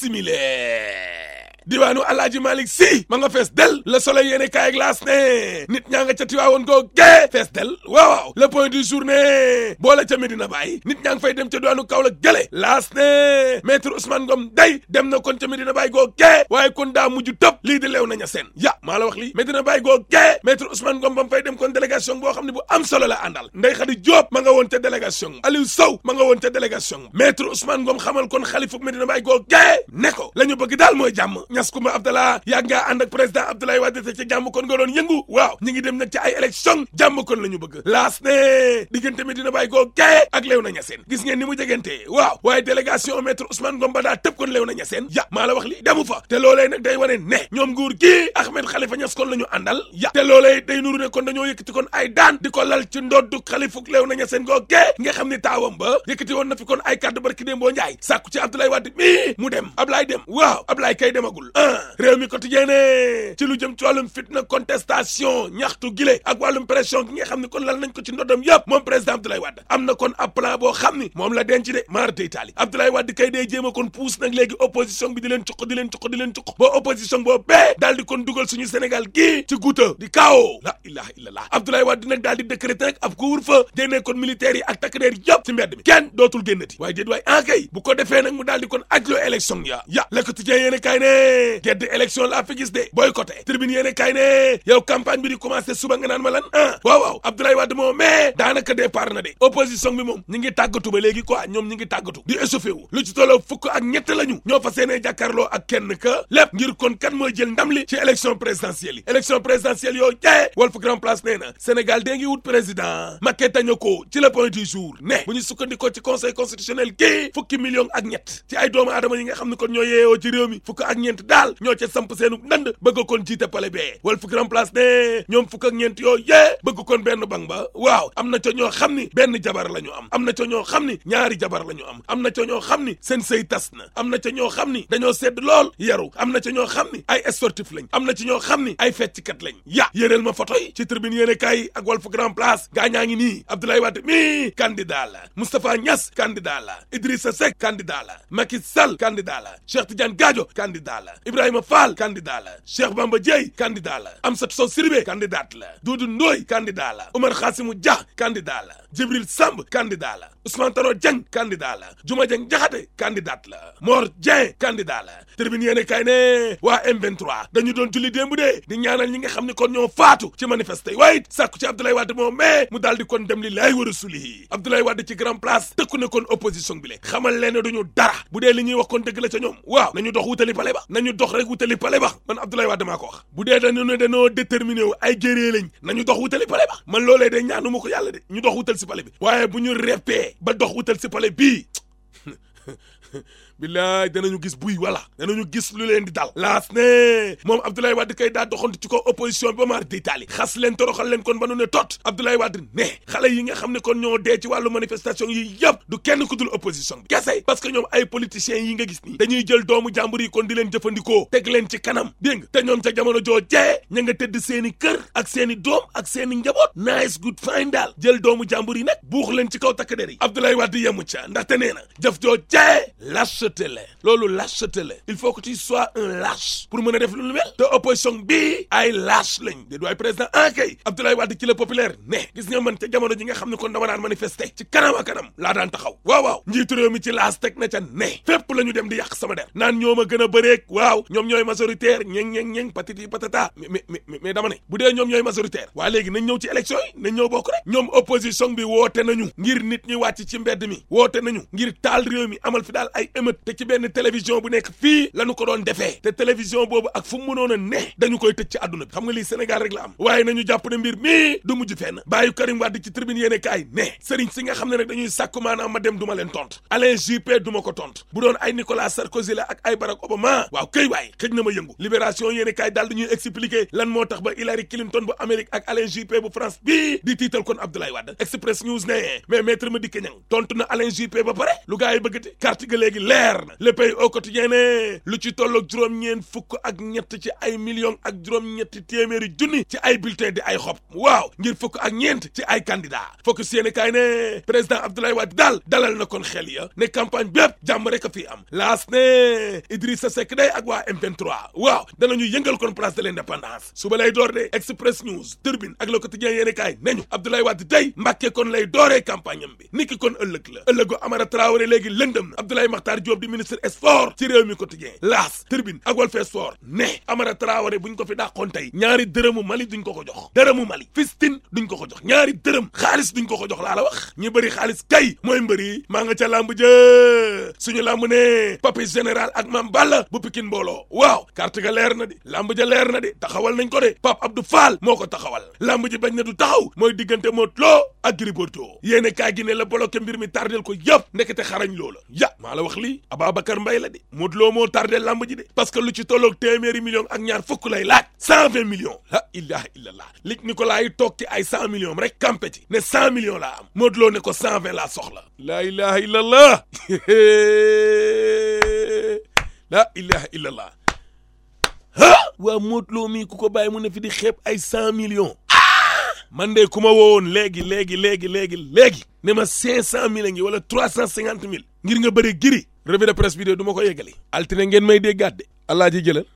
simile diwaanu alaaji malik si ma nga fees del le soleil yéene kaay glace ne nit ñaa nga ca tiwaawoon goo gee fees del waaw waaw le point du journée boole ca Medina Baye nit ñaa ngi fay dem ca diwaanu Kaolack gële laas ne maître Ousmane Ngom day dem na kon ca Medina Baye goo gee waaye kon daa mujj tëb lii di leew naña seen ya maa la wax lii Medina Baye goo gee maître Ousmane Ngom ba mu fay dem kon délégation boo xam ne bu am solo la àndal Ndeye Khady Diop ma nga woon ca délégation Aliou Sow ma nga woon ca délégation maître Ousmane Ngom xamal kon xalifu Medina Baye goo gee ne ko la ñu bëgg daal mooy jàmm ñas kumba Abdallah yàgg ngaa ànd ak président Abdoulaye Wade te ca jàmm kon nga doon yëngu waaw ñi ngi dem nag ci ay élection jàmm kon la ñu bëgg laas ne diggante Medina Baye goo gee ak Léona Niassène gis ngeen ni mu jegante waaw waaye délégation maître Ousmane Ngom ba daa tëb kon Léona Niassène ya maa la wax li demu fa te loolee nag day wane ne ñoom nguur gi Ahmed Khalifa Niass kon la ñu àndal ya te loolee day nuru ne kon dañoo yëkkati kon ay daan di ko lal ci ndoddu xalifuk Léona Niassène goo gee nga xam ni taawam ba yëkkati woon na fi kon ay kàddu barki déem boo njaay sàkku ci Abdoulaye Wade mi mu dem Ablaye dem waaw Ablaye kay demagul ah réew mi quotidien ne ci lu jëm ci wàllum fitna contestation ñaxtu gile ak wàllum pression gi nga xam ne kon lal nañ ko ci ndoddam yëpp moom président Abdoulaye Wade am na kon ab plan boo xam ni moom la denc de maar day taali Abdoulaye Wade kay day jéem a kon puus nag léegi opposition bi di leen cuq di leen cuq di leen cuq ba opposition boo bee daal di kon dugal suñu Sénégal gii ci guuta di kaao la ilaha illallah Abdoulaye Wade nag daal di décréter nag ab couvre-feu génnee kon militaires yi ak takk der yëpp ci mbedd mi kenn dootul génnati waaye déet waaye en kay bu ko defee nag mu daal di kon ajloo élection ya ya le quotidien yéene kaay ne gedd élection laa fi gis de boycotté tribune yéene kaay ne yow campagne bi di commencé suba nga naan ma lan ah waaw waaw Abdoulaye Wade moom mais daanaka départ na de opposition bi moom ñi ngi tàggatu ba léegi quoi ñoom ñi ngi tàggatu di échauffé wu lu ci tolloo fukk ak ñett lañu ñoo fa seenee jàkkaarloo ak kenn ka lépp ngir kon kan mooy jël ndam li ci élection présidentielle yi élection présidentielle yoo jee Walf Grand Place nee na Sénégal dee ngi wut président Macky tañu ko ci le point du jour ne bu ñu sukkandikoo ci conseil constitutionnel kii fukki million ak ñett ci ay doomu aadama yi nga xam ne kon ñoo yeewoo ci réew mi fukk ak ñeent daal ñoo ca samp seenu ndand bëgg kon jiite pale bee Walf Grand Place ne ñoom fukk ak ñeent yoo yee bëgg kon benn bang ba waaw am na ca ñoo xam ni benn jabar la ñu am am na ca ñoo xam ni ñaari jabar la ñu am am na ca ñoo xam ni seen sëy tas na am na ca ñoo xam ni dañoo sedd lool yaru am na ca ñoo xam ni ay sportif lañ am na ci ñoo xam ni ay fecckat lañ ya yéréel ma photo yi ci tribune yéene kaay ak Walf Grand Place gaa ñaa ngi nii Abdoulaye Wade mi candidat la Moustapha Niass candidat la Idrissa Seck candidat la Macky Sall candidat la Cheikh Tidiane Gadio candidat la Ibrahima Fall candidat la Cheikh Bamba Dièye candidat la Amsatou Sow Sidibé candidat la Doudou Ndoye candidat la Oumar Khassimou Dia candidat la Djibril Samb candidat la Ousmane Tanor Dieng candidat la Diouma Dieng Diakhaté candidat la Mor Dieng candidat la Tribune yéene kay ne waa M23 dañu doon julli démb de di ñaanal ñi nga xam ne kon ñoo faatu ci manifester yi waaye it sàkku ci Abdoulaye Wade moom mais mu daal di kon dem li laay war a sulihi Abdoulaye Wade ci grand place tëkku ne kon opposition bi le xamal leen ne duñu dara bu dee li ñuy wax kon dëgg la ca ñoom waaw nañu dox wutali pale ba nañu dox rek wutali pale ba man Abdoulaye Wade maa ko wax bu dee dañu ne dañoo déterminé wu ay gérée lañ nañu dox wutali pale ba man loolee de ñaanu ma ko yàlla de ñu dox wutal si pale bi waaye bu ñu reppee ba dox wutal si pale bii billaay danañu gis buy wala danañu gis lu leen di dal laas ne moom Abdoulaye Wade kay daa doxantu ci ko opposition bi ba maar di taali xas leen toroxal leen kon ba nu ne tot Abdoulaye Wade ne xale yi nga xam ne kon ñoo dee ci wàllu manifestation yi yëpp du kenn ku dul opposition bi kese parce que ñoom ay politiciens yi nga gis nii dañuy jël doomu jàmbur yi kon di leen jëfandikoo teg leen ci kanam dégg nga te ñoom ca jamono joo jee ña nga tëdd seeni kër ak seeni doom ak seeni njaboot nice good fine daal jël doomu jàmbur yi nag buux leen ci kaw takk der yi Abdoulaye Wade yemu ca ndaxte nee na jëf joo jee lâcheté la loolu lâcheté la il faut que tu sois un lâche pour mën a def lu lu mel te opposition bi ay lâche lañ de du ay président en kay Abdoulaye Wade ci la populaire ne gis nga man ca jamono ji nga xam ne kon dama daan manifester ci kanam a kanam laa daan taxaw waaw waaw njiitu réew mi ci laas teg na ca ne fépp la ñu dem di yàq sama der naan ñoom a gën a bëreeg waaw ñoom ñooy majoritaire ñeng ñeng ñeng patiti patata mais mais mais dama ne bu dee ñoom ñooy majoritaire waa léegi nañ ñëw ci élection yi nañ ñëw bokk rek ñoom opposition bi woote nañu ngir nit ñi wàcc ci mbedd mi woote nañu ngir taal réew mi amal fi daal ay émeute te ci benn télévision bu nekk fii lañu ko doon defee te télévision boobu ak fu mu mënoon a ne dañu koy tëj ci àdduna bi xam nga lii Sénégal rek la am waaye nañu jàpp ne mbir mii du mujj fenn bàyyi Karim Wade ci tribune yéene kaay ne sëriñ si nga xam ne nag dañuy sàkku maanaam ma dem du ma leen tont Alain Juppé du ma ko tont bu doon ay Nicolas Sarkozy la ak ay Barack Obama waaw këy waay xëj na ma yëngu libération yéene kaay daal dañuy expliquer lan moo tax ba Hillary Clinton bu Amérique ak Alain Juppé bu France bii di tiital kon Abdoulaye Wade Express News ne mais maître Madické Niang tontu na Alain Juppé ba pare lu gaa yi bëggati carte ga léegi leer leer na le pays au quotidien ne lu ci tolloog juróom-ñeent fukk ak ñett ci ay millions ak juróom-ñetti téeméeri junni ci ay bulletin di ay xob waaw ngir fukk ak ñeent ci ay candidat focus yéene kaay ne président Abdoulaye Wade daal dalal na kon xel ya ne campagne bépp jàmm rek a fii am laas ne Idrissa Seck day ak waa M23 waaw danañu yëngal kon place de l'indépendance suba lay door de Express News Turbine ak le quotidien yéene kaay nañu Abdoulaye Wade day Mbàkke kon lay dooree campagne am bi niki kon ëllëg la ëllëgu Amara Traoré léegi lëndëm na Abdoulaye Makhtar Diop di ministre sport ci réew mi quotidien laas Turbine ak Walf Sport ne Amara Traoré buñ ko fi dàqoon tey ñaari dërëmu Mali duñ ko ko jox dërëmu Mali fistin duñ ko ko jox ñaari dërëm xaalis duñ ko ko jox laa la wax ñi bëri xaalis kay mooy mbëri maa nga ca làmb jë suñu làmb ne Papis général ak Mame Balla bu Pikine mbooloo waaw carte ga leer na di làmb ja leer na di taxawal nañ ko de Pape Abdou Fall moo ko taxawal làmb ji bañ na du taxaw mooy diggante Modou Lo ak Gris Bordeaux yéene kaay gi ne la bloqué mbir mi tardel ko yëpp ndekete xarañ loola ya maa la wax lii Ababacar Mbaye la de Modou Lo moo tardel làmb ji de parce que lu ci tolloog téeméeri millions ak ñaar fukk lay laaj cent vingt millions la ilaha illallah lig Nicolas yi toog ci ay cent millions rek campé ci ne cent millions laa am Modou Lo ne ko cent vingt laa soxla la ilaha illallah la ilaha illallah ah waa Modou Lo mii ku ko bàyyi mu ne fi di xeeb ay cent millions man de ku ma woowoon léegi léegi léegi léegi léegi ne ma cinq cent mille ngi wala trois cent cinquante mille ngir nga bëri giri revue de presse bi de du ma ko yeggali altine ngeen may déggaat de allah ji jëlal